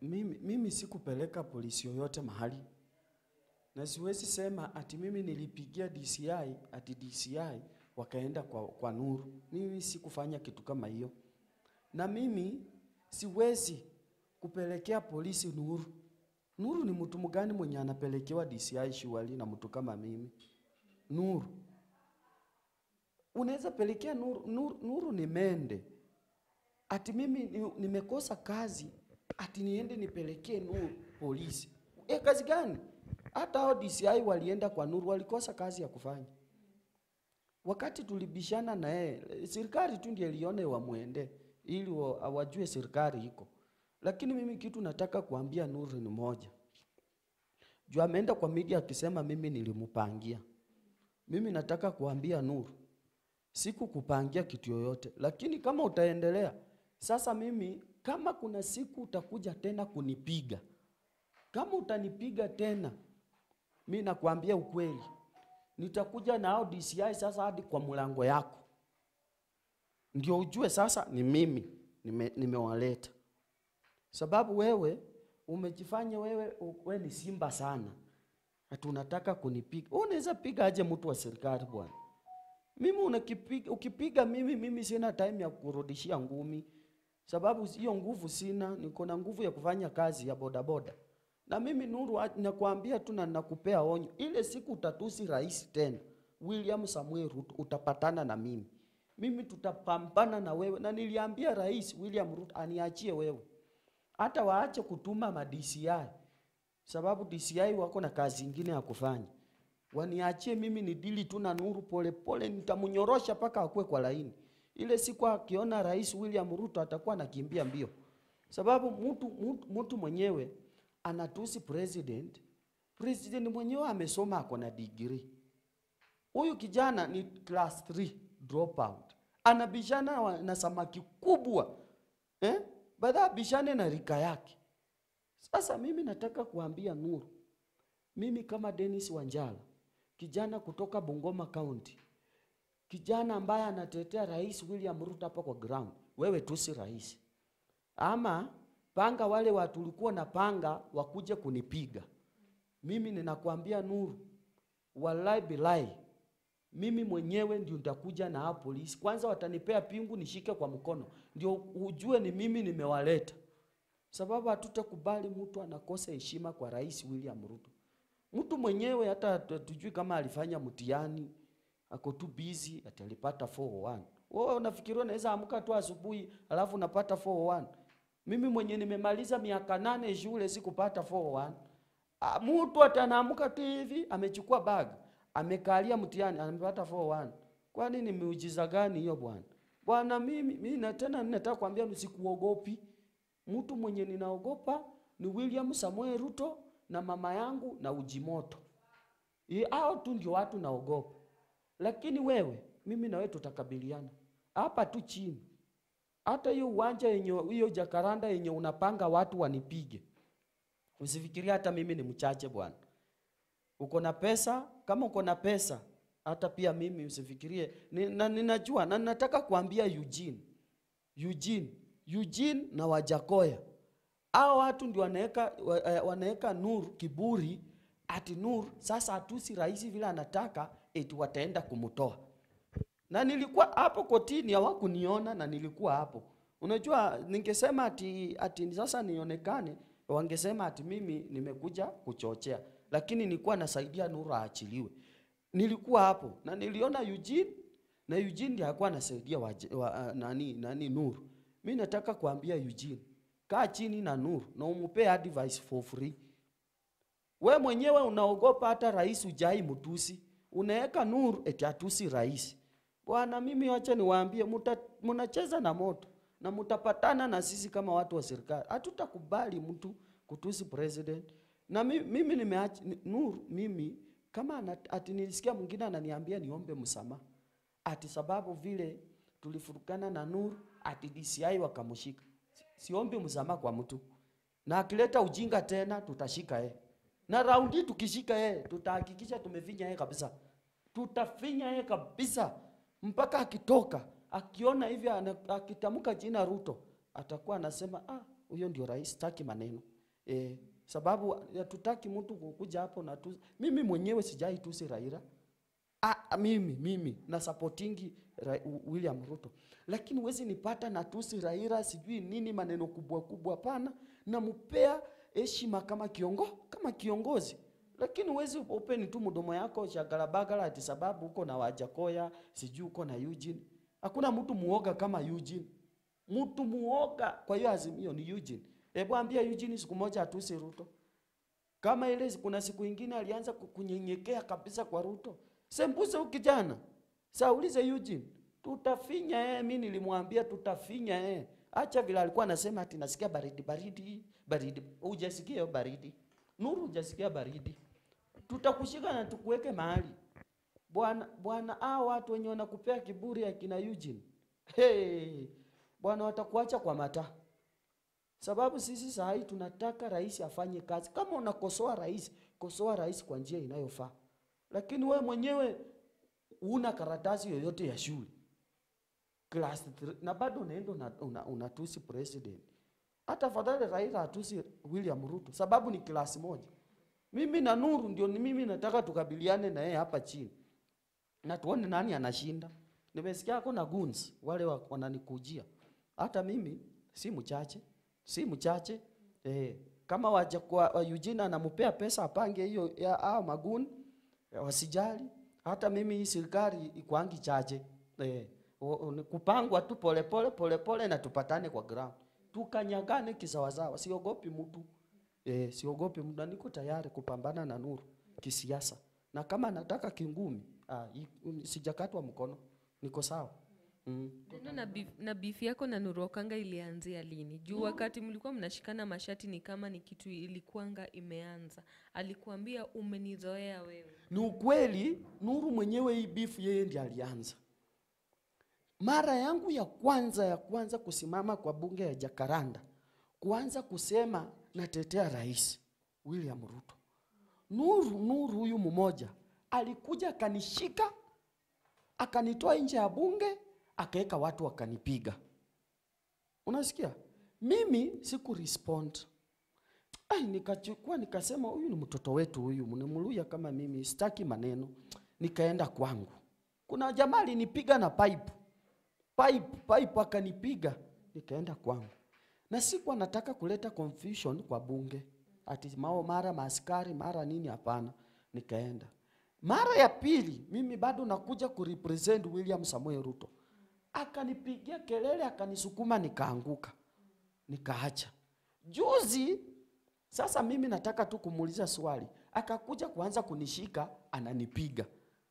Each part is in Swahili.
mimi, mimi sikupeleka polisi yoyote mahali, na siwezi sema ati mimi nilipigia DCI ati DCI wakaenda kwa, kwa Nuru. Mimi sikufanya kitu kama hiyo, na mimi siwezi kupelekea polisi Nuru. Nuru ni mtu mgani mwenye anapelekewa DCI shughuli na mtu kama mimi? Nuru unaweza pelekea Nuru, Nuru, Nuru ni mende ati mimi ni- nimekosa kazi ati niende nipelekee Nuru polisi. E, kazi gani? Hata hao DCI walienda kwa Nuru walikosa kazi ya kufanya. Wakati tulibishana na yeye, serikali tu ndiye ilione wamwende ili wa- wajue serikali iko. Lakini mimi kitu nataka kuambia Nuru ni moja. Juu ameenda kwa media akisema mimi nilimpangia. Mimi nataka kuambia Nuru, sikukupangia kitu yoyote, lakini kama utaendelea sasa, mimi kama kuna siku utakuja tena kunipiga, kama utanipiga tena, mi nakwambia ukweli, nitakuja na hao DCI sasa hadi kwa mlango yako, ndio ujue sasa ni mimi nime- nimewaleta. Sababu wewe umejifanya wewe, wewe ni simba sana, ati unataka kunipiga. Wewe unaweza piga aje mtu wa serikali bwana? Mimi unakipiga, ukipiga mimi, mimi sina time ya kurudishia ngumi, sababu hiyo nguvu sina. Niko na nguvu ya kufanya kazi ya bodaboda, na mimi Nuru, a- nakwambia tu na nakupea onyo, ile siku utatusi rais tena William Samuel Ruto, utapatana na mimi. Mimi tutapambana na wewe, na niliambia rais William Ruto aniachie wewe, hata waache kutuma ma DCI sababu DCI wako na kazi ingine ya kufanya. Waniachie mimi ni dili tu na Nuru pole pole, nitamnyorosha mpaka akue kwa laini. Ile siku akiona Rais William Ruto atakuwa anakimbia mbio, sababu mtu, mtu, mtu mwenyewe anatusi president. President mwenyewe amesoma ako na degree. Huyu kijana ni class 3 dropout, anabishana wa- na samaki kubwa eh? Badha abishane na rika yake. Sasa mimi nataka kuambia Nuru, mimi kama Dennis Wanjala, kijana kutoka Bungoma County, kijana ambaye anatetea Rais William Ruto hapa kwa ground, wewe tu si rais, ama panga wale watu ulikuwa na panga wakuje kunipiga mimi. Ninakwambia Nuru, wallahi bilahi, mimi mwenyewe ndio nitakuja na hao polisi. Kwanza watanipea pingu nishike kwa mkono, ndio ujue ni mimi nimewaleta sababu hatutakubali mtu anakosa heshima kwa Rais William Ruto. Mtu mwenyewe hata tu- tujui kama alifanya mtihani, ako tu busy ati alipata 401. Wewe unafikiria unaweza amka tu asubuhi alafu unapata 401? Mimi mwenye nimemaliza miaka nane shule sikupata 401. Ah, Mtu atanaamka tu hivi amechukua bag, amekalia mtihani amepata 401. Kwani ni miujiza gani hiyo bwana? Bwana mimi mimi na tena ninataka kuambia msikuogopi. Mtu mwenye ninaogopa ni William Samuel Ruto na mama yangu na Ujimoto. Ye- Hao tu ndio watu naogopa, lakini wewe, mimi na wewe tutakabiliana hapa tu chini. Hata hiyo uwanja yenye hiyo jakaranda yenye unapanga watu wanipige, usifikiria hata mimi ni mchache bwana. Uko na pesa, kama uko na pesa, hata pia mimi usifikirie. Ni, na ninajua na ninataka kuambia Eugene, Eugene, Eugene na Wajakoya. Hao watu ndio wanaweka wa- eh, wanaweka Nur kiburi ati Nur sasa hatusi rais vile anataka eti wataenda kumtoa. Na nilikuwa hapo kotini hawakuniona na nilikuwa hapo. Unajua ningesema ati ati sasa nionekane wangesema ati mimi nimekuja kuchochea. Lakini nilikuwa nasaidia Nur aachiliwe. Nilikuwa hapo na niliona Eugene na Eugene ndiye alikuwa anasaidia wa, wa, nani nani Nur. Mimi nataka kuambia Eugene, kaa chini na Nur na umpe advice for free. We mwenyewe unaogopa hata rais ujai mtusi, unaweka Nur eti atusi rais. Bwana, mimi wacha niwaambie, muta- mnacheza na moto na mtapatana na sisi kama watu wa serikali. Hatutakubali mtu kutusi president. Na mimi, mimi nimeacha ni- Nur, mimi kama ana- ati nilisikia mwingine ananiambia niombe msamaha ati sababu vile tulifurukana na Nur ati DCI wakamshika. Si- Siombi msamaha kwa mtu, na akileta ujinga tena tutashika yeye, na raundi tukishika yeye tutahakikisha tumefinya yeye kabisa, tutafinya yeye kabisa mpaka akitoka akiona hivi ana- akitamka jina Ruto atakuwa anasema ah, huyo ndio rais, taki maneno. eh, sababu hatutaki mtu kukuja hapo na tu, mimi mwenyewe sijai tusi Raila Ah, mimi mimi na supportingi Ra William Ruto, lakini huwezi nipata na tusi Raila sijui nini maneno kubwa kubwa, hapana. Nampea heshima kama kiongo kama kiongozi, lakini huwezi open tu mdomo yako shagalabagala ati sababu uko na Wajakoya sijui uko na Eugene. Hakuna mtu muoga kama Eugene, mtu muoga. Kwa hiyo azimio ni Eugene. Hebu ambia Eugene siku moja atusi Ruto kama ile kuna siku ingine alianza kunyenyekea kabisa kwa Ruto. Sembuse huyu kijana. Saulize Eugene. Tutafinya eh, mimi nilimwambia tutafinya eh. Acha vile alikuwa anasema ati nasikia baridi baridi baridi. Hujasikia hiyo baridi. Nuru hujasikia baridi. Tutakushika na tukuweke mahali. Bwana bwana hao watu wenye wanakupea kiburi akina Eugene. Hey, bwana watakuacha kwa mata. Sababu sisi saa hii tunataka rais afanye kazi. Kama unakosoa rais, kosoa rais kwa njia inayofaa. Lakini we mwenyewe una karatasi yoyote ya shule class 3 na bado unaenda unatusi una, una president. Hata fadhali Raila atusi William Ruto sababu ni klasi moja. Mimi na Nuru ndio ni mimi nataka tukabiliane na yeye hapa chini na tuone nani anashinda. Nimesikia kuna goons wale wa- wananikujia, hata mimi si mchache, si mchache eh, kama waja kwa wa Eugene anampea pesa apange hiyo ya hao maguni wasijali. Hata mimi hii serikali ikwangi chache eh, o- o- ni kupangwa tu polepole polepole na tupatane kwa ground, tukanyagane kisawasawa. Siogopi mtu eh, siogopi mtu, na niko tayari kupambana na Nuru kisiasa, na kama nataka kingumi ah, i- um, sijakatwa mkono, niko sawa mm. Neno na beef, na beef yako na Nuru Okanga ilianzia lini? Juu wakati mlikuwa mnashikana mashati ni kama ni kitu ilikuanga imeanza. Alikuambia umenizoea wewe. Ni ukweli Nuru mwenyewe hii bifu yeye ndiye alianza. Mara yangu ya kwanza ya kwanza kusimama kwa bunge ya Jakaranda, kuanza kusema natetea rais William Ruto. Nuru Nuru huyu mmoja alikuja akanishika akanitoa nje ya bunge akaweka watu wakanipiga. Unasikia? Mimi siku respond. Ai, nikachukua nikasema huyu ni mtoto wetu huyu, mnemluya kama mimi, sitaki maneno. Nikaenda kwangu. Kuna jamaa alinipiga na pipe. Pipe, pipe akanipiga. Nikaenda kwangu. Na sikuwa nataka kuleta confusion kwa bunge. Ati mao mara maaskari mara nini hapana. Nikaenda. Mara ya pili mimi bado nakuja kurepresent William Samoei Ruto. Akanipigia kelele akanisukuma nikaanguka. Nikaacha. Juzi sasa mimi nataka tu kumuuliza swali. Akakuja kuanza kunishika ananipiga.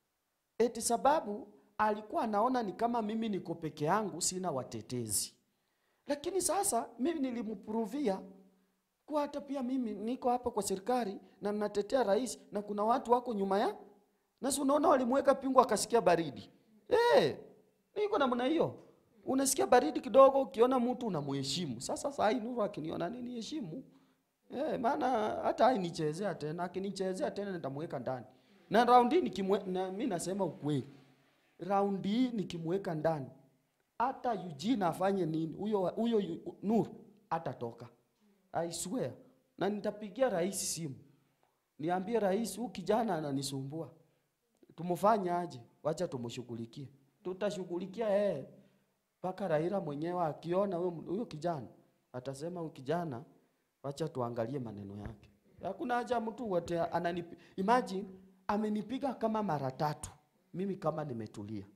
Eti sababu alikuwa anaona ni kama mimi niko peke yangu sina watetezi. Lakini sasa mimi nilimprovia kwa hata pia mimi niko hapa kwa serikali na natetea rais na kuna watu wako nyuma ya na si unaona walimweka pingu akasikia baridi. Eh, niko namna hiyo. Unasikia baridi kidogo ukiona mtu unamheshimu. Sasa saa hii Nuru akiniona nini heshimu? Eh, maana hata hainichezea tena, akinichezea tena nitamweka ndani. Na raundi nikimwe na mimi nasema ukweli. Raundi hii nikimweka ndani hata Eugene afanye nini, huyo huyo yu- Nuru atatoka. I swear. Na nitapigia rais simu. Niambie rais, huyu kijana ananisumbua. Tumfanye aje? Wacha tumshughulikie. Tutashughulikia yeye mpaka Raila mwenyewe akiona huyo huyo kijana atasema huyu kijana, wacha tuangalie maneno yake. Hakuna haja mtu wote ananipi. Imagine amenipiga kama mara tatu, mimi kama nimetulia.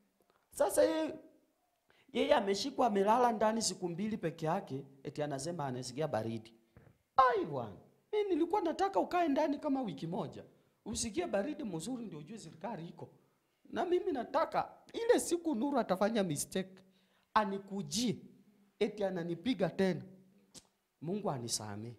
Sasa yeye yeye ameshikwa amelala ndani siku mbili peke yake, eti anasema anasikia baridi. Ai bwana, mimi nilikuwa nataka ukae ndani kama wiki moja, usikie baridi mzuri, ndio ujue serikali iko. Na mimi nataka ile siku Nuru atafanya mistake, anikujie eti ananipiga tena, Mungu anisamee,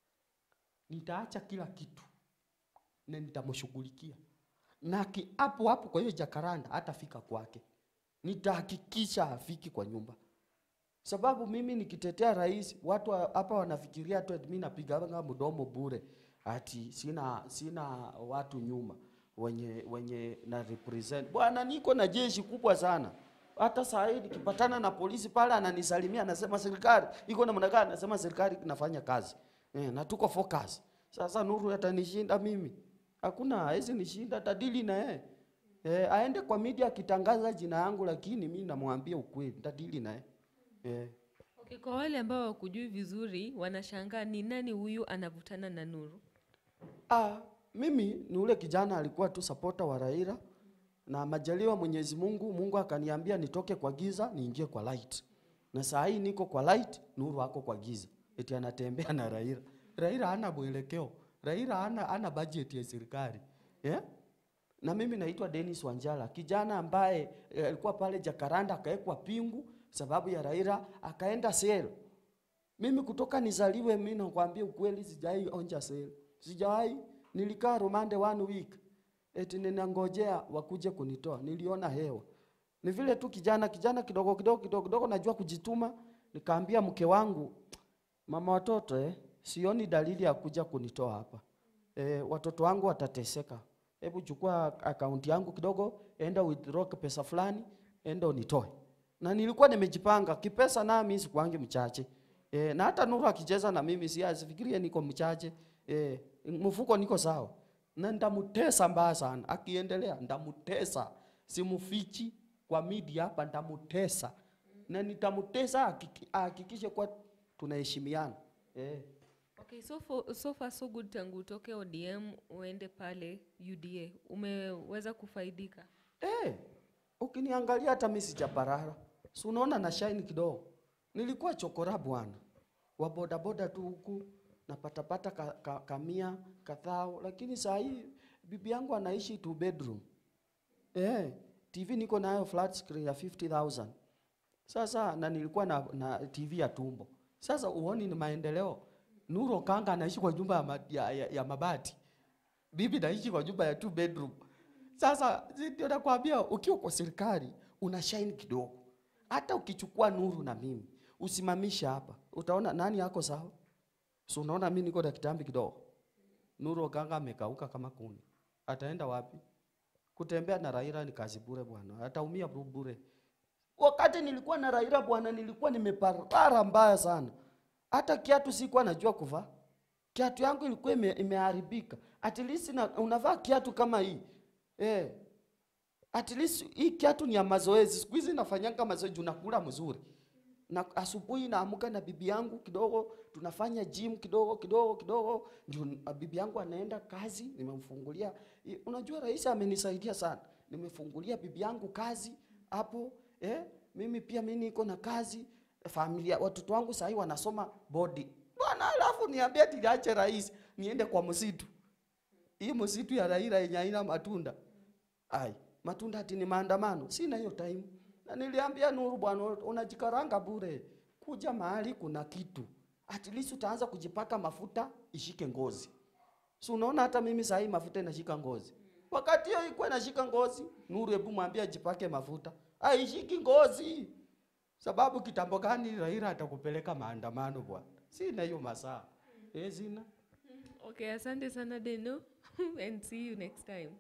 nitaacha kila kitu na nitamshughulikia na ki- hapo hapo. Kwa hiyo Jakaranda hatafika kwake, nitahakikisha hafiki kwa nyumba sababu mimi nikitetea rais watu wa- hapa wanafikiria tu ati mimi napiganga mdomo bure, ati sina sina watu nyuma wenye wenye na represent. Bwana, niko na jeshi kubwa sana. Hata saa hii nikipatana na polisi pale ananisalimia, anasema serikali iko namna gani? Anasema serikali inafanya kazi. eh, na tuko focus. Sasa Nuru atanishinda mimi? Hakuna, hawezi nishinda, tadili na yeye eh, aende kwa media akitangaza jina yangu, lakini mi namwambia ukweli, tadili na yeye eh. Okay, kwa wale ambao wakujui vizuri wanashangaa ni nani huyu anavutana na Nuru. Ah, mimi ni ule kijana alikuwa tu supporter wa Raila na majaliwa Mwenyezi Mungu, Mungu akaniambia nitoke kwa giza niingie kwa light. Na saa hii niko kwa light, Nuru ako kwa giza. Eti anatembea na Raila. Raila hana mwelekeo. Raila hana hana budget ya serikali. Yeah? Na mimi naitwa Dennis Wanjala, kijana ambaye eh, alikuwa pale Jakaranda akawekwa pingu sababu ya Raila akaenda sel. Mimi kutoka nizaliwe, mimi nakwambia ukweli, sijai onja sel, sijai. Nilikaa rumande one week, eti ninangojea wakuje kunitoa. Niliona hewa, ni vile tu kijana kijana kidogo kidogo kidogo kidogo, najua kujituma. Nikaambia mke wangu, mama watoto, eh, sioni dalili ya kuja kunitoa hapa eh, watoto wangu watateseka. Hebu chukua akaunti yangu kidogo, enda withdraw pesa fulani, enda unitoe. Na nilikuwa nimejipanga kipesa, na mimi sikuangi mchache e, na hata Nuru akicheza na mimi si asifikirie niko mchache e, mfuko niko sawa, na ndamutesa mbaya sana. Akiendelea ndamutesa, simufichi kwa media hapa, ndamutesa na nitamutesa, hakiki- ahakikishe kwa tunaheshimiana e. Okay, so, for, so far so good tangu utoke ODM uende pale UDA umeweza kufaidika? Eh, ukiniangalia hata mimi sijaparara. Si unaona na shine kidogo. Nilikuwa chokora bwana. Wa boda boda tu huku napatapata ka, ka, kamia kadhao, lakini saa hii bibi yangu anaishi two bedroom. Eh, TV niko nayo flat screen ya 50,000. Sasa na nilikuwa na, na TV ya tumbo. Sasa uoni ni maendeleo. Nuru Kanga anaishi kwa nyumba ya, ma, ya, ya, ya mabati. Bibi naishi kwa nyumba ya two bedroom. Sasa si ndio nakwambia, ukiwa kwa serikali una shine kidogo. Hata ukichukua Nuru na mimi usimamisha hapa, utaona nani yako sawa. So unaona mimi niko na kitambi kidogo. Nuru Okanga amekauka kama kuni, ataenda wapi? Kutembea na Raila ni kazi bure bwana, ataumia bu- bure. Wakati nilikuwa na Raila bwana, nilikuwa nimeparara mbaya sana, hata kiatu sikuwa najua kuvaa. Kiatu yangu ilikuwa ime, imeharibika. At least na, unavaa kiatu kama hii eh, at least hii kiatu ni ya mazoezi. Siku hizi nafanyanga mazoezi, juu nakula mzuri na asubuhi naamka na bibi yangu kidogo, tunafanya gym kidogo kidogo kidogo, ndio n- bibi yangu anaenda kazi, nimemfungulia. I- Unajua rais amenisaidia sana, nimefungulia bibi yangu kazi hapo eh, mimi pia mimi niko na kazi, familia, watoto wangu sahii wanasoma bodi bwana, alafu niambie tiliache rais niende kwa msitu hii msitu ya Raila yenye haina matunda. Ai, matunda ati ni maandamano. Sina hiyo time. Na niliambia Nuru bwana, unajikaranga bure. Kuja mahali kuna kitu. At least utaanza kujipaka mafuta ishike ngozi. Si unaona hata mimi saa hii mafuta inashika ngozi. Wakati hiyo ilikuwa inashika ngozi, Nuru hebu mwambie ajipake mafuta. Haishiki ngozi. Sababu kitambo gani Raila atakupeleka maandamano bwana? Sina hiyo masaa. Eh, sina. Okay, asante sana Deno and see you next time.